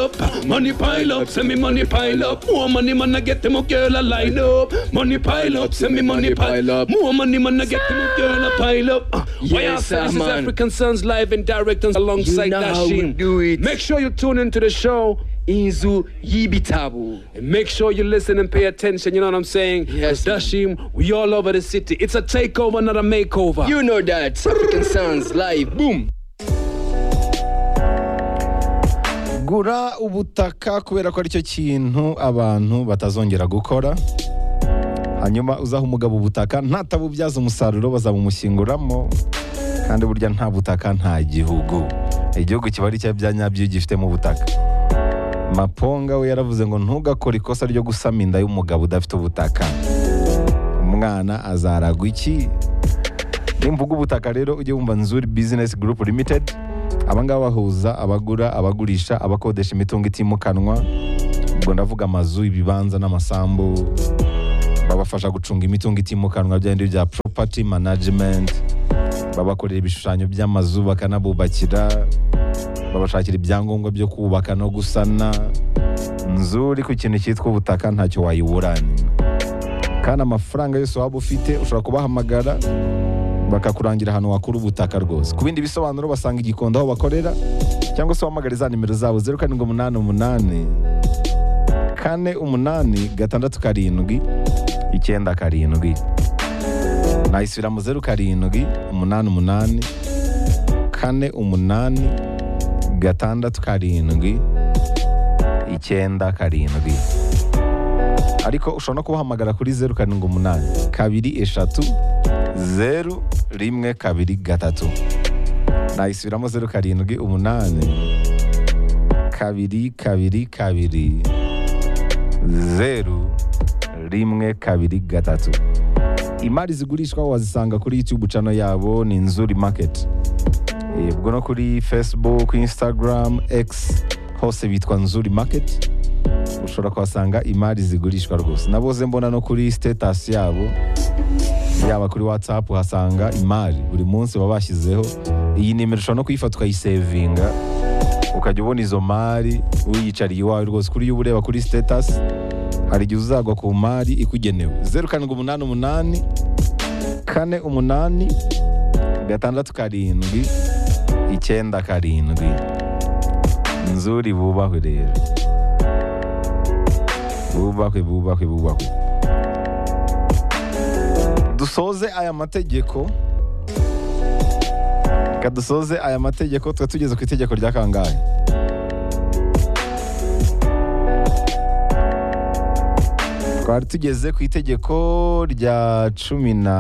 up, money pile up, send me money pile up. More money man I get them a girl a line up. Money pile up, send me money pile up. More money man I get them a girl a pile up. Uh, Yes, yes, sir, this is man. African Sons live and direct and alongside You know how we Dashin. do it. Make sure you tune into the show. inzu y'ibitabo And make sure you listen and pay attention. You know what I'm saying? Yes, 'Cause Dashim, we all over the city. It's a takeover, not a makeover. you know that african sounds live boom gura ubutaka kubera ko aricyo kintu abantu batazongera gukora hanyuma uzaha umugabo ubutaka ntatabubyaza umusaruro bazabumushyinguramo kandi burya nta butaka nta gihugu igihugu kiba ari cya nyabyo iyo gifitemo ubutaka maponga we yaravuze ngo ntugakore ikosa ryo gusama inda y'umugabo udafite ubutaka umwana azaragwa iki nimvuga ubutaka rero ujye wumva nzuri bizinesi gurupu limitedi aba ngaba bahuza abagura abagurisha abakodesha imitungo itimukanwa ubwo ndavuga amazu ibibanza n'amasambu babafasha gucunga imitungo itimukanwa bya bindi bya poropati manajimenti babakorera ibishushanyo by'amazu bakanabubakira babashakira ibyangombwa byo kubaka no gusana nzuri ku kintu cyitwa ubutaka ntacyo wayiburana kandi amafaranga yose waba ufite ushobora kubahamagara bakakurangira ahantu wakura ubutaka rwose ku bindi bisobanuro basanga igikondo aho bakorera cyangwa se wamagare za nimero zabo zeru karindwi umunani umunani kane umunani gatandatu karindwi icyenda karindwi nayisubira mu zeru karindwi umunani umunani kane umunani gatandatu karindwi icyenda karindwi ariko ushobora no kubahamagara kuri zeru karindwi umunani kabiri eshatu zeru rimwe kabiri gatatu nayisubiramo zeru karindwi umunani kabiri kabiri kabiri zeru rimwe kabiri gatatu imari zigurishwa wazisanga kuri youtube cano yabo ni nzuri market Eh, ubwo no kuri facebook instagram x hose bitwa nzuri market ushobora kuhasanga imari zigurishwa rwose naboze mbona no kuri status yabo yaba kuri whatsapp uhasanga imari buri munsi baba bashyizeho iyi nimero ushobora no kuyifata ukayisevinga ukajya ubona izo mari uyicariye iwawe rwose kuri iyo uba ureba kuri status hari igihe uzagwa ku mari ikugenewe zeru karindwi umunani umunani kane umunani gatandatu karindwi icyenda karindwi nzuri bubahwe rero bubahwe bubahwe bubahwe dusoze aya mategeko reka dusoze aya mategeko tuba tugeze ku itegeko rya kangahe twari tugeze ku itegeko rya cumi na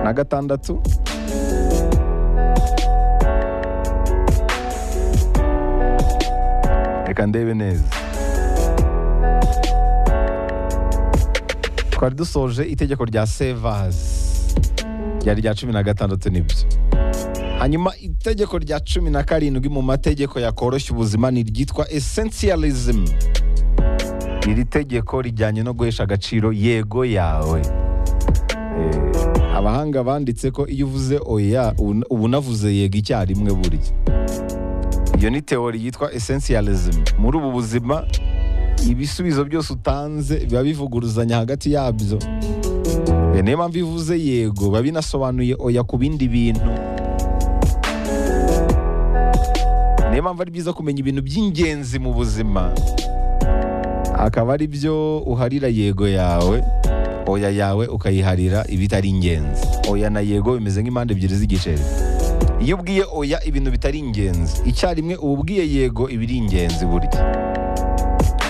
na gatandatu reka ndebe neza twari dusoje itegeko rya sevasi ryari rya cumi na gatandatu nibyo hanyuma itegeko rya cumi na karindwi mu mategeko yakoroshya ubuzima ni iryitwa essentialism iri tegeko rijyanye no guhesha agaciro yego yawe Eh, abahanga banditse ko iyo uvuze oya ubu- uba unavuze yego icyarimwe burya iyo ni teori yitwa essentialism muri ubu buzima ibisubizo byose utanze biba bivuguruzanya hagati yabyo Eh, niyo mpamvu iyo uvuze yego biba binasobanuye oya ku bindi bintu niyo mpamvu ari byiza kumenya ibintu by'ingenzi mu buzima akaba ari byo uharira yego yawe oya yawe ukayiharira ibitari ingenzi oya na yego bimeze nk'impande ebyiri z'igiceri iyo ubwiye oya ibintu bitari ingenzi icyarimwe uba ubwiye yego ibiri ingenzi burya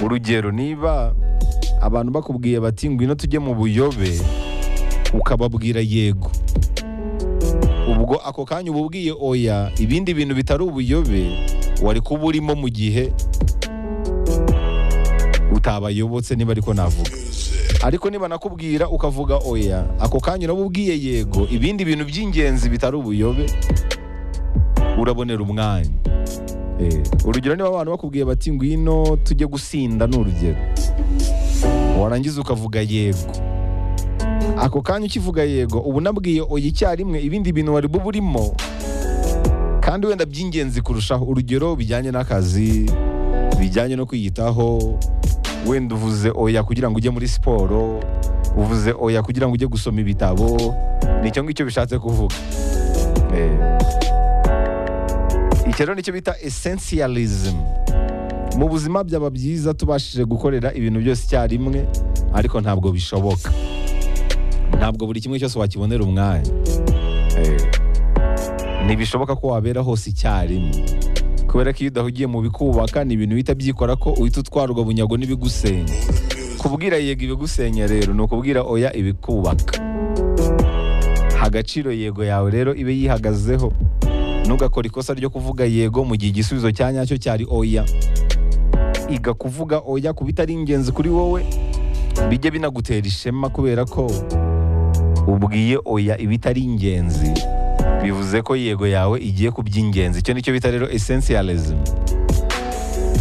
urugero niba abantu bakubwiye bati ngwino tujye mu buyobe ukababwira yego ubwo ako kanya uba ubwiye oya ibindi bintu bitari ubuyobe wari kuba urimo mu gihe utabayobotse niba ariko navuga ariko niba nakubwira ukavuga oya ako kanya uraba ubwiye yego ibindi bintu by'ingenzi bitari ubuyobe urabonera umwanya Eh, urugero niba abantu bakubwiye bati ngwino tujye gusinda ni urugero warangiza ukavuga yego ako kanya ukivuga yego uba unabwiye oya icyarimwe ibindi bintu wari bube urimo kandi wenda by'ingenzi kurushaho urugero bijyanye n'akazi bijyanye no kwiyitaho wenda uvuze oya kugira ngo ujye muri siporo uvuze oya kugira ngo ujye gusoma ibitabo ni icyo ngicyo bishatse kuvuga Eh, iki rero nicyo bita essentialism mu buzima byaba byiza tubashije gukorera ibintu byose icyarimwe ariko ntabwo bishoboka ntabwo buri kimwe cyose wakibonera umwanya Eh, ntibishoboka ko wabera hose icyarimwe kubera ko iyo udahugiye mu bikubaka ni ibintu bihita byikora ko uhita utwarwa bunyago n'ibigusenya kubwira yego ibigusenya rero ni ukubwira oya ibikubaka agaciro yego yawe rero ibe yihagazeho ntugakore ikosa ryo kuvuga yego mu gihe igisubizo cya nyacyo cyari oya iga kuvuga oya ku bitari ingenzi kuri wowe bijye binagutera ishema kubera ko ubwiye oya ibitari ingenzi bivuze ko yego yawe igiye ku by'ingenzi icyo nicyo bita rero essentialism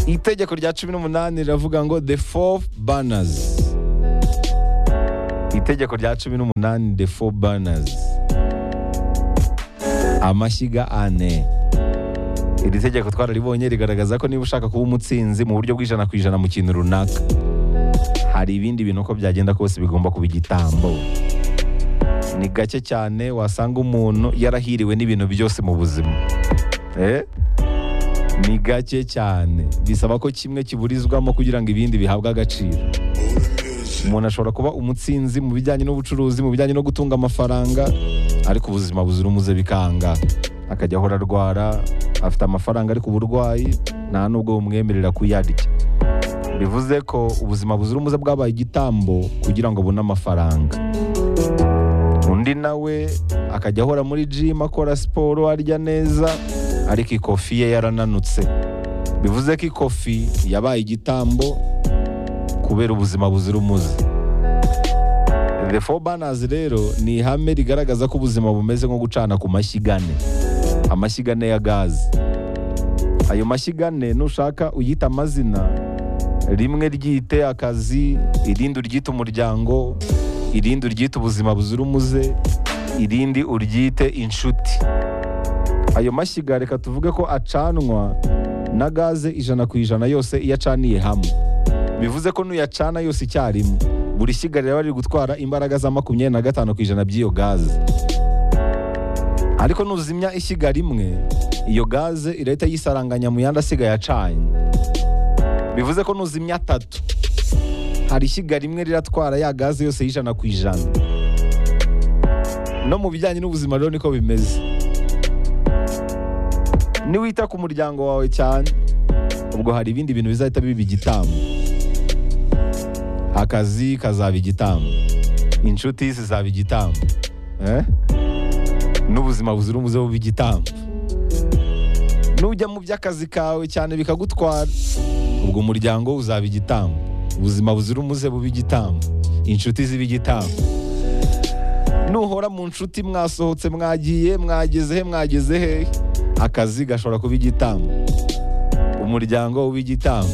itegeko rya cumi n'umunani riravuga ngo the four banners itegeko rya cumi n'umunani the four banners amashyiga ane iri tegeko twararibonye rigaragaza ko niba ushaka kuba umutsinzi mu buryo bw'ijana ku ijana mu kintu runaka hari ibindi bintu uko byagenda kose bigomba kuba igitambo ni gake cyane wasanga umuntu yarahiriwe n'ibintu byose mu buzima Eh? ni gake cyane bisaba ko kimwe kiburizwamo kugira ngo ibindi bihabwe agaciro umuntu ashobora kuba umutsinzi mu bijyanye n'ubucuruzi mu bijyanye no gutunga amafaranga ariko ubuzima buzira umuze bikanga akajya ahora arwara afite amafaranga ariko uburwayi nta nubwo bumwemerera kuyarya bivuze ko ubuzima buzira umuze bwabaye igitambo kugira ngo abone amafaranga undi nawe akajya ahora muri jimu akora siporo arya neza ariko ikofi ye yarananutse bivuze ko ikofi yabaye igitambo kubera ubuzima buzira umuze the four banners rero ni ihame rigaragaza ko ubuzima bumeze nko gucana ku mashyiga ane amashyiga ane ya gazi ayo mashyiga ane nushaka uyita amazina rimwe ryite akazi irindi uryite umuryango irindi uryite ubuzima buzira umuze irindi uryite inshuti ayo mashyiga reka tuvuge ko acanwa na gaze ijana ku ijana yose iyo acaniye hamwe bivuze ko nuyacana yose icyarimwe buri shyiga rero riri gutwara imbaraga za makumyabiri na gatanu ku ijana by'iyo gaze ariko nuzimya ishyiga rimwe iyo gaze irahita yisaranganya mu yandi asigaye acanye bivuze ko nuzimya atatu hari ishyiga rimwe riratwara ya gaze yose y'ijana ku ijana no mu bijyanye n'ubuzima rero niko bimeze niwita ku muryango wawe cyane ubwo hari ibindi bintu bizahita biba igitambo akazi kazaba igitambo inshuti zizaba igitambo Eh? n'ubuzima buzira umuze buba igitambo nujya mu by'akazi kawe cyane bikagutwara ubwo umuryango uzaba igitambo ubuzima buzira umuze buba igitambo inshuti ziba igitambo nuhora mu nshuti mwasohotse mwagiye mwageze he mwageze hehe akazi gashobora kuba igitambo umuryango uba igitambo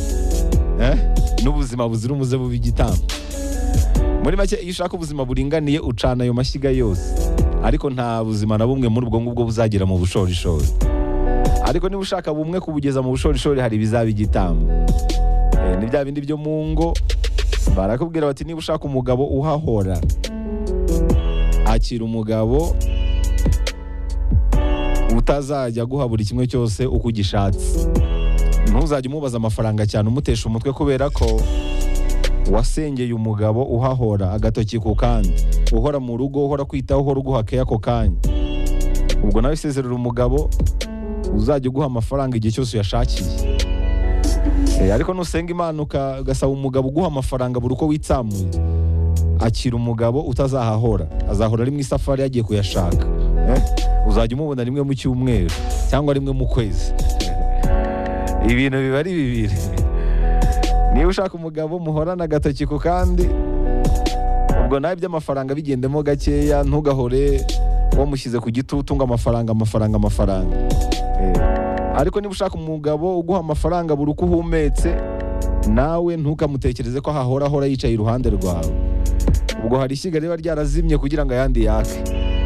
Eh? n'ubuzima buzira umuze buba igitambo muri make iyo ushaka ubuzima buringaniye ucana ayo mashyiga yose ariko nta buzima na bumwe muri ubwo ngubwo buzagera mu bushorishori ariko niba ushaka bumwe kubugeza mu bushorishori hari ibizaba igitambo Eh, ni bya bindi byo mu ngo barakubwira bati niba ushaka umugabo uhahora akira umugabo utazajya aguha buri kimwe cyose uko ugishatse ntuzajya umubaza amafaranga cyane umutesha umutwe kubera ko wasengeye umugabo uhahora agatoki ku kandi uhora mu rugo uhora kwitaho uhora uguha keya ako kanya ubwo nawe isezerera umugabo uzajya uguha amafaranga igihe cyose uyashakiye Eh, ariko nusenga imana uka- ugasaba umugabo uguha amafaranga buri uko witsamuye akira umugabo utazahahora azahora ari mu isafari yagiye kuyashaka Eh, uzajya umubona rimwe mu cyumweru cyangwa rimwe mu kwezi ibintu biba ari bibiri niba ushaka umugabo muhorana agatoki ku kandi ubwo nawe iby'amafaranga bigendemo gakeya ntugahore wamushyize ku gitutu ngo amafaranga amafaranga amafaranga Eh, ariko niba ushaka umugabo uguha amafaranga buri uko uhumetse nawe ntukamutekereze ko ahahora ahora yicaye iruhande rwawe ubwo hari ishyiga riba ryarazimye kugira ngo ayandi yake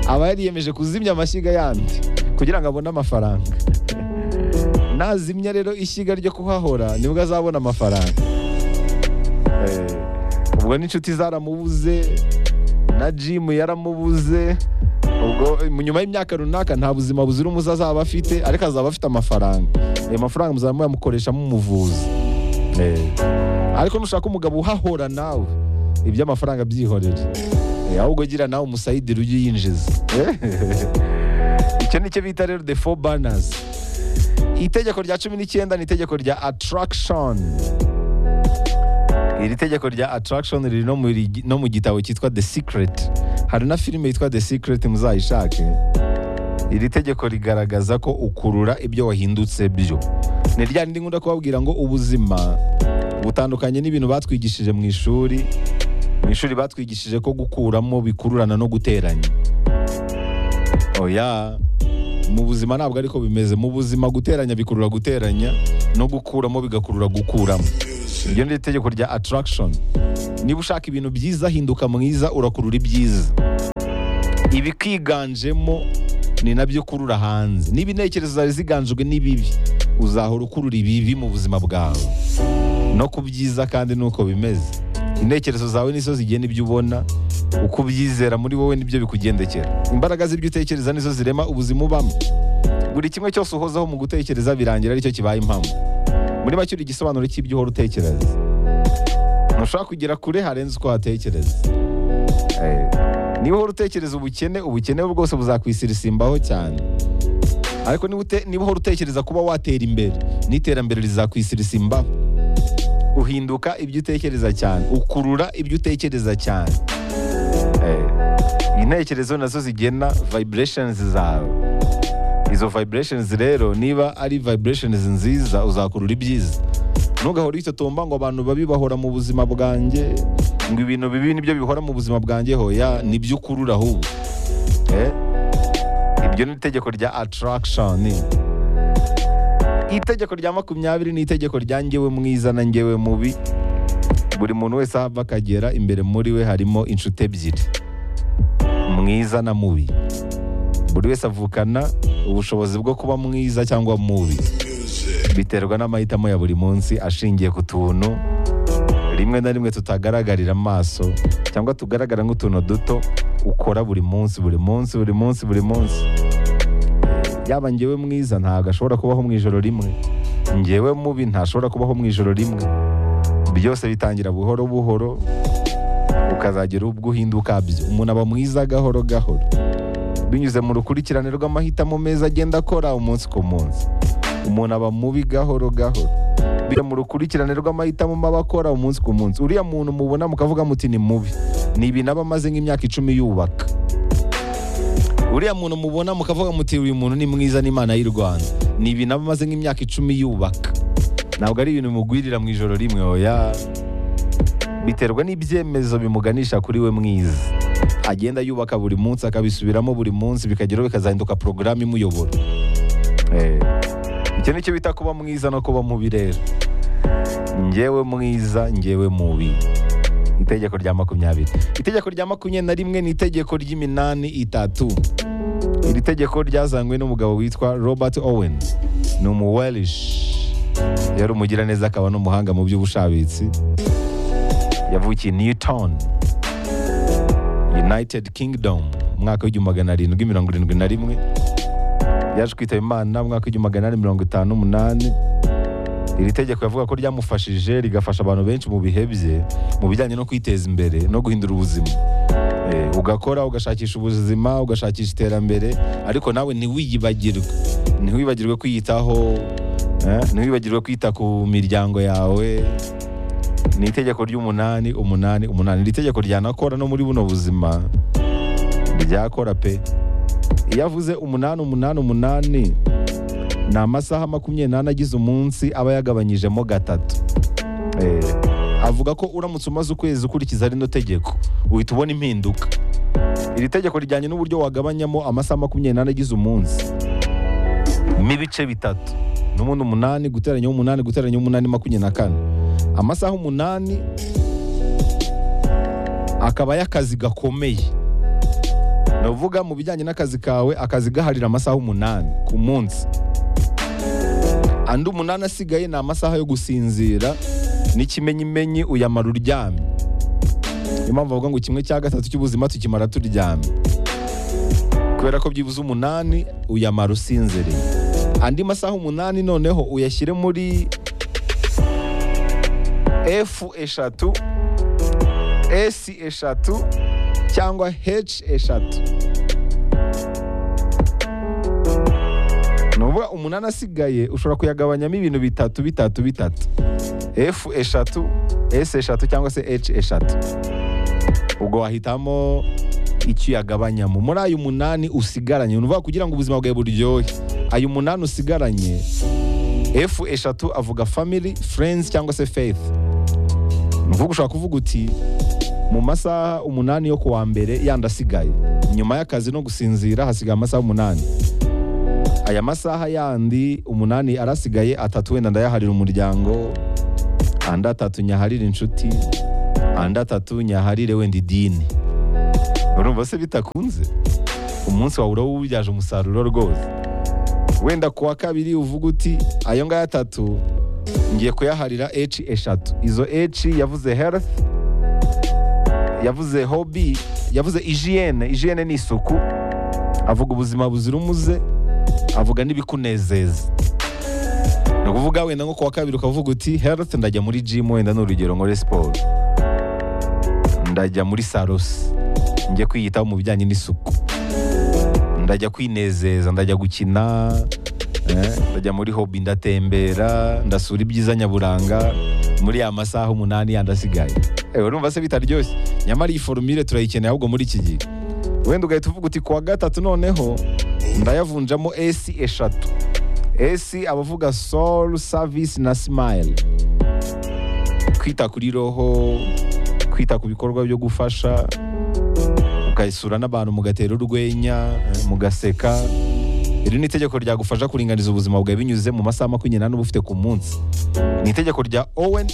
aba yariyemeje kuzimya amashyiga yandi kugira ngo abone amafaranga nazimya rero ishyiga ryo kuhahora nibwo azabona amafaranga Eh, ubwo n'inshuti zaramubuze na jimu yaramubuze ubwo eh, nyuma y'imyaka runaka nta buzima buzira umuze azaba afite ariko azaba afite amafaranga ayo mafaranga muzaba muyamukoresha mumuvuza Eh, ariko nushaka umugabo uhahora nawe iby'amafaranga byihorere Eh, ahubwo gira nawe umusayidiri ujye uyinjiza icyo ni cyo bita rero the four banners itegeko rya cumi n'icyenda ni itegeko rya attraction iri tegeko rya attraction riri no mu ri- no mu gitabo cyitwa the secret hari na filime yitwa the secret muzayishake iri tegeko rigaragaza ko ukurura ibyo wahindutse byo ni rya rindi nkunda kubabwira ngo ubuzima butandukanye n'ibintu batwigishije mu ishuri mu ishuri batwigishije ko gukuramo bikururana no guteranya oya mu buzima ntabwo ariko bimeze mu buzima guteranya bikurura guteranya no gukuramo bigakurura gukuramo iryo ni itegeko rya attraction niba ushaka ibintu byiza hinduka mwiza urakurura ibyiza ibikwiganjemo ni nabyo ukurura hanze niba intekerezo zawe ziganjwe n'ibibi uzahora ukurura ibibi mu buzima bwawe no ku byiza kandi nuko bimeze intekerezo zawe nizo zigena ibyo ubona uko ubyizera muri wowe nibyo bikugendekera imbaraga z'ibyo utekereza nizo zirema ubuzima ubamo buri kimwe cyose uhozaho mu gutekereza birangira aricyo kibaye impamo muri make uri igisobanuro cy'ibyo uhora utekereza ntushobora kugera kure harenze uko watekereza Eh, niba uhora utekereza ubukene ubukene bwose buzakwisirimbaho cyane ariko niba ute- niba uhora utekereza kuba watera imbere n'iterambere rizakwisirimbaho uhinduka ibyo utekereza cyane ukurura ibyo utekereza cyane Eh, intekerezo nazo zigena vibrations zawe izo vibrations rero niba ari vibrations nziza uzakurura ibyiza ntugahore witotomba ngo abantu babi bahora mu buzima bwanjye ngo ibintu bibi nibyo bihora mu buzima bwanjye hoya nibyo ukurura ahubwo Eh, ibyo ni itegeko rya attraction itegeko rya makumyabiri ni itegeko rya ngewe mwiza na ngewe mubi buri muntu wese aho ava akagera imbere muri we harimo inshuti ebyiri mwiza na mubi buri wese avukana ubushobozi bwo kuba mwiza cyangwa mubi biterwa n'amahitamo ya buri munsi ashingiye ku tuntu rimwe na rimwe tutagaragarira amaso cyangwa tugaragara nk'utuntu duto ukora buri munsi buri munsi buri munsi buri munsi yaba ngewe mwiza ntabwo ashobora kubaho mu ijoro rimwe ngewe mubi ntashobora kubaho mu ijoro rimwe byose bitangira buhoro buhoro ukazagera ubwo uhinduka byo umuntu aba mwiza gahoro gahoro binyuze mu rukurikirane rw'amahitamo meza agenda akora umunsi ku munsi umuntu aba mubi gahoro gahoro binyuze mu rukurikirane rw'amahitamo maba akora umunsi ku munsi uriya muntu mubona mukavuga muti ni mubi ni ibintu aba amaze nk'imyaka icumi yubaka uriya muntu mubona mukavuga muti uyu muntu ni mwiza n'imana y'u rwanda ni ibintu aba amaze nk'imyaka icumi yubaka ntabwo ari ibintu bimugwirira mu ijoro rimwe oya biterwa n'ibyemezo bimuganisha kuri we mwiza agenda yubaka buri munsi akabisubiramo buri munsi bikageraho bikazahinduka porogaramu imuyobora Eh, icyo ni cyo bita kuba mwiza no kuba mubi rero ngewe mwiza ngewe mubi itegeko rya makumyabiri itegeko rya makumyabiri na rimwe ni itegeko ry'iminani itatu iri tegeko ryazanywe n'umugabo witwa robert owens ni umuwelish yari umugiraneza akaba n'umuhanga mu by'ubushabitsi yavukiye newton united kingdom mu mwaka w'igihumbi magana arindwi mirongo irindwi na rimwe yaje kwitaba imana mu mwaka w'igihumbi magana ane mirongo itanu n'umunani iri tegeko yavuga ko ryamufashije rigafasha abantu benshi mu bihe bye mu bijyanye no kwiteza imbere no guhindura ubuzima Eh, ugakora ugashakisha ubuzima ugashakisha iterambere ariko nawe ntiwiyibagirwe ntiwibagirwe kwiyitaho eh, ntiwibagirwe kwita ku miryango yawe ni itegeko ry'umunani umunani umunani iri tegeko ryanakora no muri buno buzima ryakora pe iyo avuze umunani umunani umunani ni amasaha makumyabiri n'ane agize umunsi aba yagabanyijemo gatatu Eh, avuga ko uramutse umaze ukwezi ukurikiza rino tegeko uhita ubona impinduka iri tegeko rijyanye n'uburyo wagabanyamo amasaha makumyabiri n'ane agize umunsi mo ibice bitatu n'ubundi umunani guteranyaho umunani guteranyaho umunani makumyabiri na kane amasaha umunani akaba y'akazi gakomeye ni ukuvuga mu bijyanye n'akazi kawe akazi gaharira amasaha umunani ku munsi andi umunani asigaye ni amasaha yo gusinzira n'ikimenyimenyi uyamara uryamye niyo mpamvu bavuga ngo kimwe cya gatatu cy'ubuzima tukimara turyamye kubera ko byibuze umunani uyamara usinziriye andi masaha umunani noneho uyashyire muri F eshatu S eshatu cyangwa H eshatu ni ukuvuga umunani asigaye ushobora kuyagabanyamo ibintu bitatu bitatu bitatu F eshatu S eshatu cyangwa se H eshatu ubwo wahitamo icyo uyagabanyamo muri ayo umunani usigaranye ni ukuvuga kugira ngo ubuzima bwawe buryohe ayo umunani usigaranye F eshatu avuga family friends cyangwa se faith ni ukuvuga ushobora kuvuga uti mu masaha umunani yo ku wa mbere yandi asigaye nyuma y'akazi no gusinzira hasigaye amasaha umunani aya masaha yandi umunani arasigaye atatu wenda ndayaharira umuryango andi atatu nyaharire inshuti andi atatu nyaharire wenda idini urumva se bitakunze umunsi wawe uraba ubyaje umusaruro rwose wenda ku wa kabiri uvuga uti ayo ngayo atatu ngiye kuyaharira H eshatu izo H yavuze health yavuze hobi yavuze ijiyene ijiyene ni isuku avuga ubuzima buzira umuze avuga n'ibikunezeza ni ukuvuga wenda nko ku wa kabiri ukavuga uti health ndajya muri gym wenda ni urugero nkore siporo ndajya muri sarosi njye kwiyitaho mu bijyanye n'isuku ndajya kwinezeza ndajya gukina eh, ndajya muri hobi ndatembera ndasura ibyiza nyaburanga muri ya masaha umunani yandi asigaye Eh, urumva se bitaryoshye nyamara iyi forumire turayikeneye ahubwo muri iki gihe wenda ugahita uvuga uti kuwa gatatu noneho ndayavunjamo esi eshatu esi abavuga soul service na smile kwita kuri roho kwita ku bikorwa byo gufasha mukayisura n'abantu mugatera urwenya mugaseka iri ni itegeko ryagufasha kuringaniza ubuzima bwawe binyuze mu masaha makumyabiri n'ane uba ufite ku munsi ni itegeko rya owen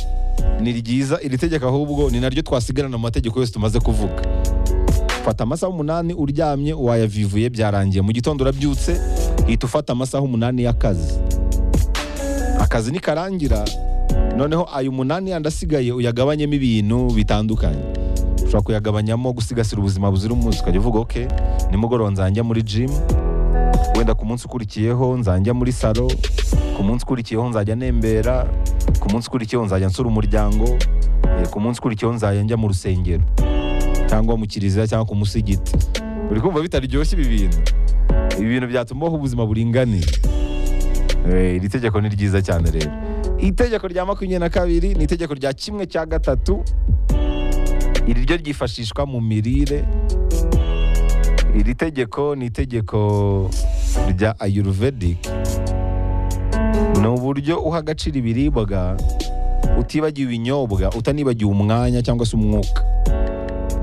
ni ryiza iri tegeko ahubwo ni naryo twasigarana mu mategeko yose tumaze kuvuga fata amasaha umunani uryamye wayavivuye byarangiye mu gitondo urabyutse uhita ufata amasaha umunani y'akazi akazi nikarangira noneho ayo umunani yandi asigaye uyagabanyemo ibintu bitandukanye ushobora kuyagabanyamo gusigasira ubuzima buzira umuze ukajya uvuga ok nimugoroba nzajya muri gym wenda ku munsi ukurikiyeho nzajya muri salo ku munsi ukurikiyeho nzajya nembera ku munsi ukurikiyeho nzajya nsura umuryango eh, ku munsi ukurikiyeho nzajya njya mu rusengero cyangwa mu kiliziya cyangwa ku musigiti uri kumva bitaryoshye ibi bintu ibi bintu byatuma ubaho ubuzima buringaniye Eh, iri tegeko ni ryiza cyane rero itegeko rya makumyabiri na kabiri ni itegeko rya kimwe cya gatatu iri ryo ryifashishwa mu mirire iri tegeko ni itegeko rya ayurvedic ni uburyo uha agaciro ibiribwa utibagiwe ibinyobwa utanibagiwe umwanya cyangwa se umwuka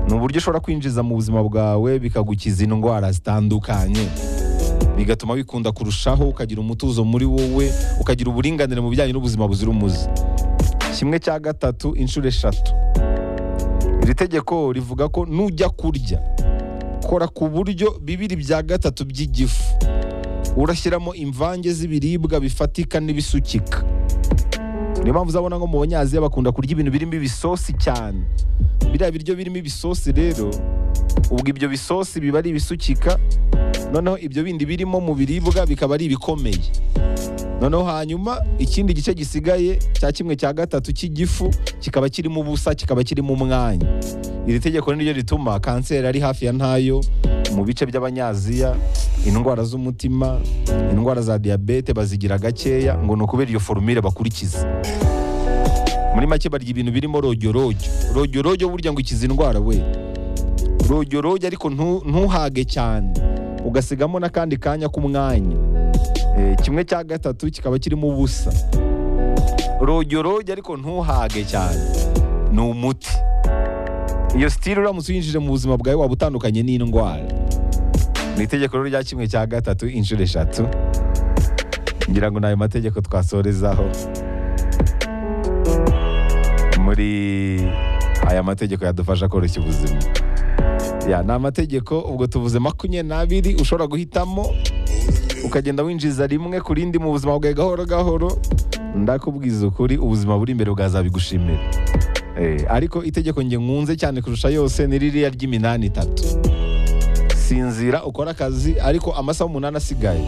ni uburyo ushobora kwinjiza mu buzima bwawe bikagukiza indwara zitandukanye bigatuma wikunda kurushaho ukagira umutuzo muri wowe ukagira uburinganire mu bijyanye n'ubuzima buzira umuze kimwe cya gatatu inshuro eshatu iri tegeko rivuga ko nujya kurya kora ku buryo bibiri bya gatatu by'igifu urashyiramo imvange z'ibiribwa bifatika n'ibisukika niyo mpamvu uzabona nko mu banyaziya bakunda kurya ibintu birimo ibisosi cyane biriya biryo birimo ibisosi rero ubwo ibyo bisosi biba ari ibisukika noneho ibyo bindi birimo mu biribwa bikaba ari ibikomeye noneho hanyuma ikindi gice gisigaye cya kimwe cya gatatu cy'igifu kikaba kirimo ubusa kikaba kirimo umwanya iri tegeko niryo rituma kanseri ari hafi ya ntayo mu bice by'abanyaziya indwara z'umutima indwara za diyabete bazigira gakeya ngo ni ukubera iyo forumire bakurikiza muri make barya ibintu birimo rojyorojyo rojyorojyo burya ngo ikiza indwara we rojyorojyo ariko ntu- ntuhage cyane ugasigamo n'akandi kanya k'umwanya Eh, kimwe cya gatatu kikaba kirimo ubusa rojyorojyo ariko ntuhage cyane ni umuti iyo sitire uramutse uyinjije mu buzima bwawe waba utandukanye n'indwara ni itegeko rero rya kimwe cya gatatu inshuro eshatu ngira ngo ni ayo mategeko twasorezaho muri aya mategeko yadufasha koroshya ubuzima ya ni amategeko ubwo tuvuze makumyabiri n'abiri ushobora guhitamo ukagenda winjiza rimwe ku rindi mu buzima bwawe gahoro gahoro ndakubwiza ukuri ubuzima buri imbere bwazabigushimira Eh, ariko itegeko njye nkunze cyane kurusha yose ni ririya ry'iminani itatu sinzira ukora akazi ariko amasaha umunani asigaye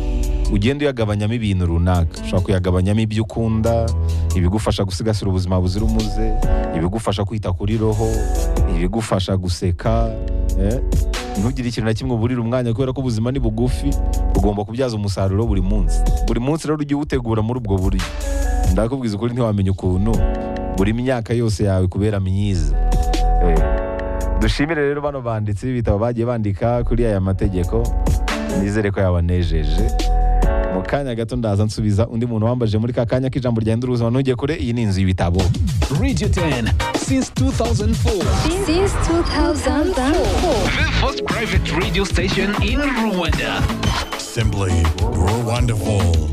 ugenda uyagabanyamo ibintu runaka ushobora kuyagabanyamo ibyo ukunda ibigufasha gusigasira ubuzima buzira umuze ibigufasha kwita kuri roho ibigufasha guseka eh, ntugire ikintu na kimwe uburira umwanya kubera ko ubuzima ni bugufi ugomba kubyaza umusaruro buri munsi buri munsi rero ujye uwutegura muri ubwo buryo ndakubwiza ukuri ntiwamenya ukuntu buri myaka yose yawe kubera myiza Eh, dushimire rero bano banditsi b'ibitabo bagiye bandika kuri aya mategeko nizere ko yabanejeje mu kanya gato ndaza nsubiza undi muntu wambaje muri ka kanya k'ijambo ryahindura ubuzima ntujye kure iyi ni inzu y'ibitabo Radio 10 since 2004. Since 2004. The first private radio station in Rwanda. Simply wonderful.